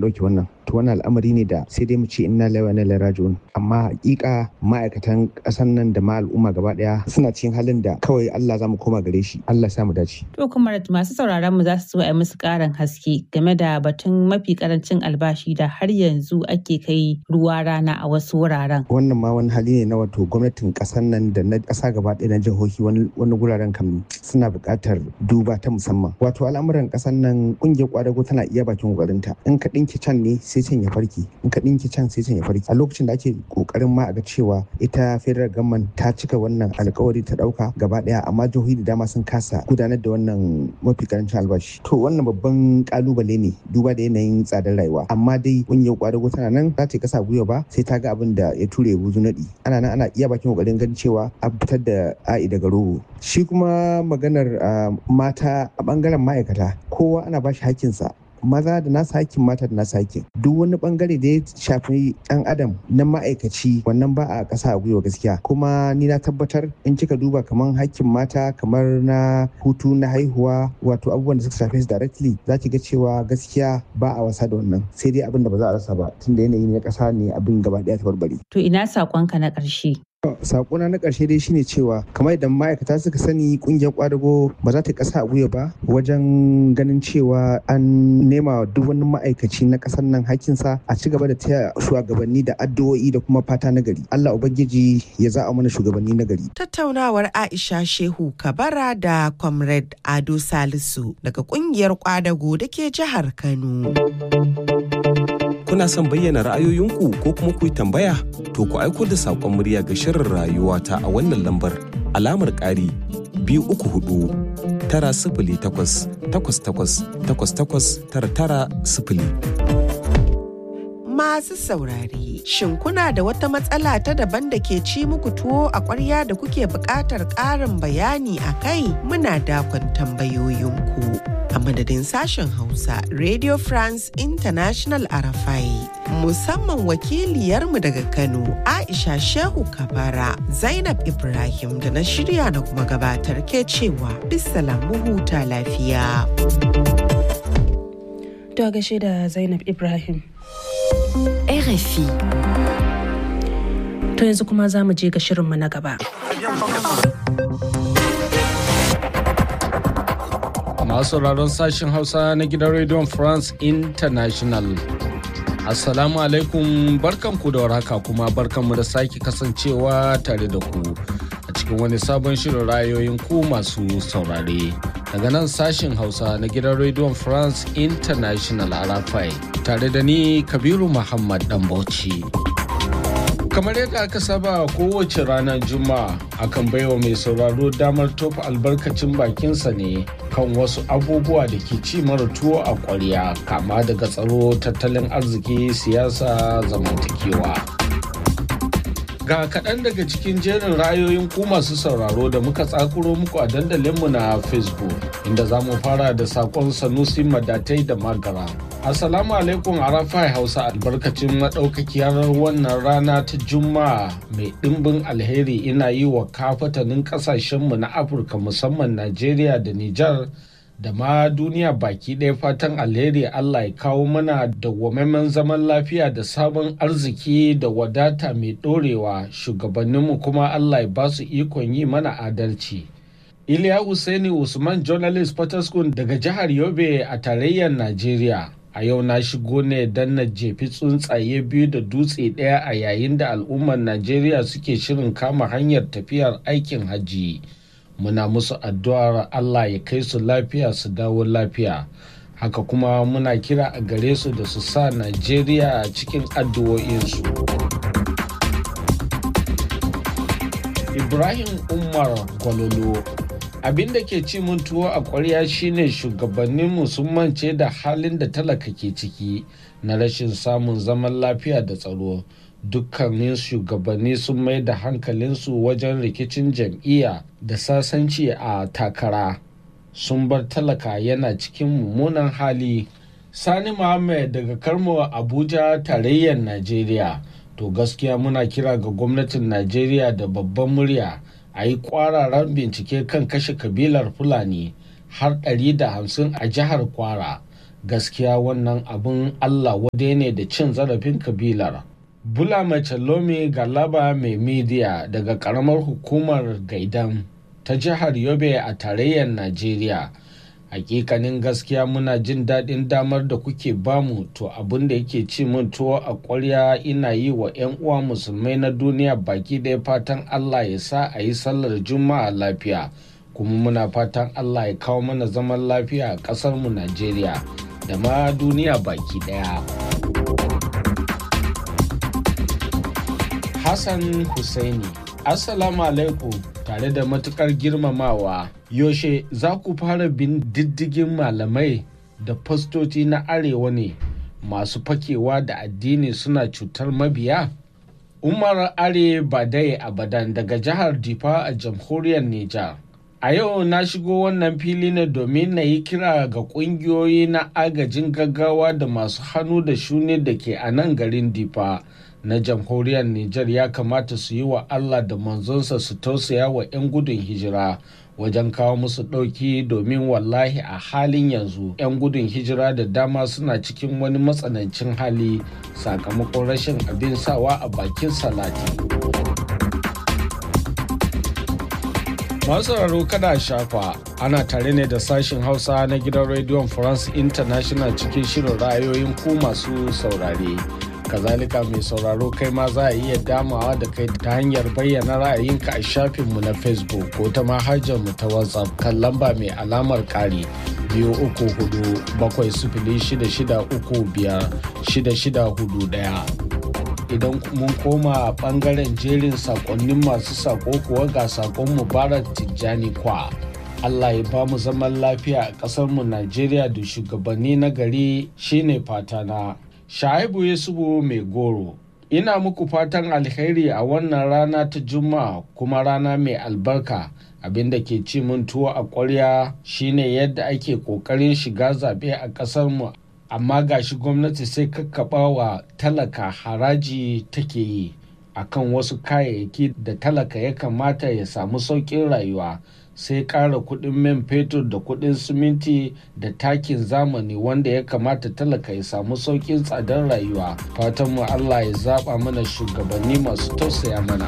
ɗauke wannan to wannan al'amari ne da sai dai mu ce inna lillahi wa inna ilaihi raji'un amma hakika ma'aikatan ƙasar nan da ma al'umma gaba ɗaya suna cikin halin da kawai Allah za mu koma gare shi Allah ya mu dace to kuma masu sauraron mu za su so a musu ƙarin haske game da batun mafi karancin albashi da har yanzu ake kai ruwa rana a wasu wuraren wannan ma wani hali ne na wato gwamnatin ƙasar nan da na ƙasa gaba ɗaya na jihohi wani guraren kam suna buƙatar duba ta musamman wato al'amuran ƙasar nan ƙungiyar ƙwadago tana iya bakin ƙoƙarinta in ka ɗinki can ne sai can ya farki in ka ɗinki can sai can ya farki a lokacin da ake ƙoƙarin ma a ga cewa ita federal government ta cika wannan alƙawari ta ɗauka gaba ɗaya amma jihohi da dama sun kasa gudanar da wannan mafi karancin albashi to wannan babban ƙalubale ne duba da yanayin tsadar rayuwa amma dai ƙungiyar ƙwadago tana nan za ta kasa gwiwa ba sai ta ga abin da ya ture buzu naɗi ana nan ana iya bakin ƙoƙarin ganin cewa an fitar da a'i daga rogo shi kuma maganar mata a ɓangaren ma'aikata kowa ana ba shi hakkinsa maza da nasa hakkin mata da nasa hakkin duk wani bangare da ya shafi ɗan adam na ma'aikaci wannan ba a ƙasa a gwiwa gaskiya kuma ni na tabbatar in kika duba kamar hakkin mata kamar na hutu na haihuwa wato abubuwan da suka shafe su directly za ki ga cewa gaskiya ba a wasa da wannan sai dai abin da ba za a rasa ba tunda yanayi na ƙasa ne abin gaba ɗaya ta barbare. to ina saƙonka na ƙarshe. sakona na ƙarshe dai shine cewa kamar idan ma'aikata suka sani kungiyar kwadago ba za ta kasa a gwiwa ba wajen ganin cewa an nema duk wani ma'aikaci na ƙasar nan hakinsa a ci gaba da taya shugabanni da addu'o'i da kuma fata na gari Allah ubangiji ya za a mana shugabanni na gari tattaunawar Aisha Shehu Kabara da Comrade Ado Salisu daga kungiyar kwadago da ke jihar Kano. kuna son bayyana ra'ayoyinku ko kuma ku yi tambaya to ku aiko da saƙon murya ga shirin rayuwa ta a wannan lambar alamar ƙari biyu uku hudu tara sifili takwas takwas takwas takwas takwas tara tara sifili. Masu saurare, shin kuna da wata matsala ta daban da ke ci muku tuwo a ƙwarya da kuke buƙatar ƙarin bayani a kai muna dakon tambayoyinku. a madadin sashen Hausa Radio France International Arafai. Musamman wakiliyarmu daga Kano Aisha Shehu Kabara Zainab Ibrahim da na shirya na kuma gabatar ke cewa bisalamu huta lafiya. To gashe da Zainab Ibrahim. RFI. To yanzu kuma za mu je ga shirinmu na gaba. masu sauraron sashen hausa na gidan rediyon france international assalamu alaikum barkanku da warhaka kuma barkanmu da sake kasancewa tare da ku a cikin wani sabon shirin rayoyin ku masu saurare daga nan sashen hausa na gidan rediyon france international arafai tare da ni kabiru muhammad dan bauchi kamar yadda aka saba kowace ranar juma'a akan baiwa mai sauraro damar tofa albarkacin bakinsa ne kan wasu abubuwa da ke ci mara tuwo a ƙwarya kama daga tsaro tattalin arziki siyasa zamantakewa ga kaɗan daga cikin jerin rayoyin ku masu sauraro da muka tsakuro muku a dandalinmu na facebook inda za mu fara da saƙon sanusi madatai da magara Assalamu alaikum Arafai Hausa albarkacin maɗaukakiyar wannan rana ta Juma'a mai ɗimbin alheri ina yi wa kafatanin ƙasashenmu na Afirka musamman Najeriya da Nijar da ma duniya baki ɗaya fatan alheri Allah ya kawo mana dawwamaimen zaman lafiya da sabon arziki da wadata mai ɗorewa shugabanninmu kuma Allah ya ba su ikon yi mana adalci. Iliya Hussaini Usman Journalist Potoskun daga jihar Yobe a tarayyar Najeriya. a yau na shigo ne don na jefi tsuntsaye biyu da dutse ɗaya a yayin da al'ummar najeriya suke shirin kama hanyar tafiyar aikin hajji muna musu addu'ar allah ya kai su lafiya su dawo lafiya haka kuma muna kira a gare su da su sa najeriya cikin addu'o'insu ibrahim umar gwalolo abin da ke ci mun tuwo a ƙwarya shine shugabanninmu sun mance da halin da talaka ke ciki na rashin samun zaman lafiya da tsaro dukkanin shugabanni sun mai da hankalinsu wajen rikicin jam'iyya da sasanci a takara sun bar talaka yana cikin mummunan hali sani muhammad daga karmo abuja tarayyar najeriya to gaskiya muna kira ga gwamnatin najeriya da babban murya a yi kwararan bincike kan kashe kabilar fulani har 150 a jihar kwara gaskiya wannan abin allah wade ne da cin zarafin kabilar bula mace lomi galaba mai midiya daga karamar hukumar gaidan ta jihar yobe a tarayyar najeriya hakikanin gaskiya muna jin daɗin damar da kuke bamu to abin da yake ci min tuwo a ƙwarya ina yi wa 'yan uwa musulmai na duniya baki ɗaya fatan allah ya sa a yi sallar juma'a lafiya kuma muna fatan allah ya kawo mana zaman lafiya a ƙasarmu najeriya da ma duniya baki ɗaya hassan husaini assalamu alaikum tare da matukar girmamawa yaushe za ku fara bin diddigin malamai da fastoci na arewa ne masu fakewa da addini suna cutar mabiya umar are badai abadan daga jihar difa a jamhuriyar nijar a yau na shigo wannan fili ne domin na yi kira ga kungiyoyi na agajin gaggawa da masu hannu da shuni da ke a nan garin difa na jamhuriyar Nijar ya kamata su yi wa Allah da manzonsa su tausaya wa 'yan gudun hijira wajen kawo musu ɗauki domin wallahi a halin yanzu 'yan gudun hijira da dama suna cikin wani matsanancin hali sakamakon rashin abin sawa a bakin salati. masu sauraro kada shafa ana tare ne da sashen hausa na gidan rediyon france international cikin shirin ra'ayoyin ku masu saurare. kazalika mai sauraro kai ma za a iya damawa da kai ta hanyar bayyana ra'ayinka a shafinmu na facebook ko ta mu ta whatsapp kan lamba mai alamar kari biyu uku hudu bakwai sifili shida shida uku biyar shida shida hudu daya idan mun koma a bangaren jerin sakonnin masu sako kuwa ga sakon mubarak tijjani kwa Allah ya ba mu zaman lafiya a ƙasarmu Najeriya da shugabanni na gari shine fatana. Shaibu Yusufu mai goro. Ina muku fatan alheri a wannan rana ta Juma'a kuma rana mai albarka. Abin da ke ci mun tuwo a ƙwarya shine yadda ake ƙoƙarin shiga zaɓe a ƙasarmu amma gashi gwamnati sai kakkaɓa wa talaka haraji take yi akan wasu kayayyaki da talaka ya kamata ya samu sauƙin rayuwa sai ƙara kuɗin man fetur da kuɗin siminti da takin zamani wanda ya kamata talaka ya samu sauƙin tsadar rayuwa fatanmu allah ya zaɓa mana shugabanni masu tausaya mana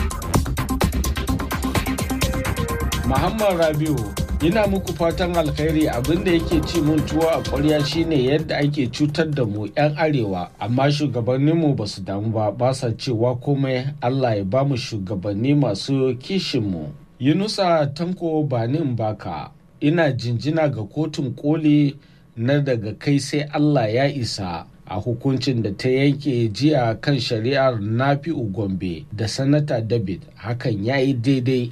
muhammad rabiu ina muku fatan alkhairi abinda yake ci mun tuwo a ƙwarya shine yadda ake cutar da mu 'yan arewa amma shugabanninmu ba su damu ba ba sa cewa komai allah ya ba mu shugabanni masu kishinmu yunusa tanko banin baka ina jinjina ga kotun koli na daga kai sai allah ya isa a hukuncin da ta yanke jiya kan shari'ar nafi'u gombe da sanata david hakan ya yi daidai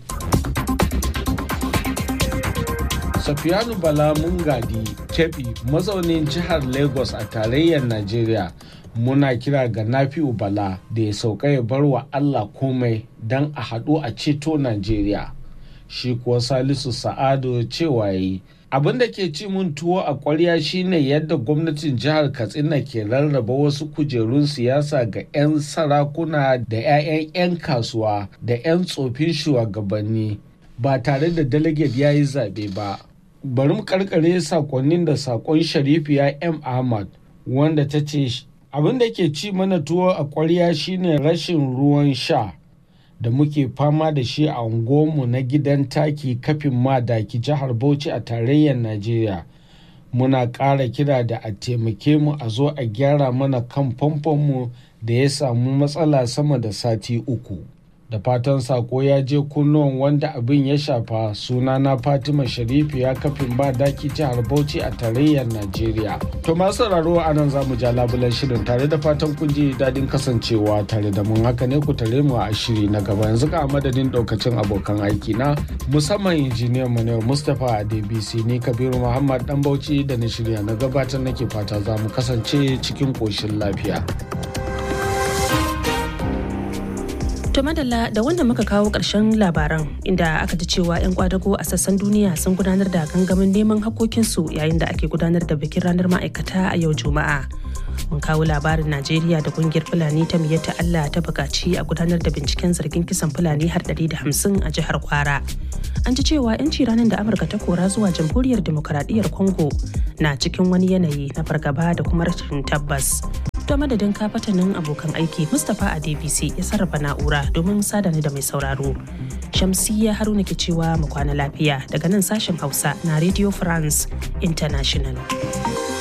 Safiyanu Bala Mungadi Kebi mazaunin jihar Lagos a tarayyar Najeriya muna kira ga Nafi'u Bala da ya sauka ya bar wa Allah komai don a haɗu a ceto Najeriya. Shi kuwa Salisu Sa'adu cewa yi abin da ke ci mun tuwo a ƙwarya shine yadda gwamnatin jihar Katsina ke rarraba wasu kujerun siyasa ga 'yan sarakuna da 'ya'yan 'yan kasuwa da 'yan tsofin shugabanni ba tare da delegate ya yi zaɓe ba. bari mu karkare sakonnin da sakon sharifiya m ahmad wanda ta ce abin da ke ci mana tuwo a kwarya shine rashin ruwan sha da muke fama da shi a unguwarmu na gidan taki kafin madaki jihar bauchi a tarayyar najeriya muna ƙara kira da a taimake mu a zo a gyara mana kan famfonmu da ya samu matsala sama da sati uku da fatan sako ya je kunnuwan wanda abin ya shafa sunana fatima sharifu ya kafin ba daki jihar bauchi a tarayyar najeriya to masu sauraro a nan zamu ja labulan shirin tare da fatan kun ji daɗin kasancewa tare da mun haka ne ku tare mu a shiri na gaba yanzu ka madadin ɗaukacin abokan aiki na musamman injiniyan mu ne mustapha a dbc ni kabiru muhammad dan bauchi da na shirya na gabatar nake fata za mu kasance cikin ƙoshin lafiya. To madalla da wanda muka kawo ƙarshen labaran inda aka ji cewa 'yan kwadago a sassan duniya sun gudanar da gangamin neman hakokinsu yayin da ake gudanar da bikin ranar ma'aikata a yau Juma'a. mun kawo labarin najeriya da kungiyar fulani ta miyatta allah ta bukaci a gudanar da binciken zargin kisan fulani har 150 a jihar kwara an ji cewa 'yanci ranar da amurka ta kora zuwa jamhuriyar demokaradiyyar congo na cikin wani yanayi na fargaba da kuma rashin tabbas ta madadin kafatanin abokan aiki mustapha a dbc ya sarrafa na'ura domin sadani da mai sauraro shamsiyya haruna ke cewa mu kwana lafiya daga nan sashen hausa na radio france international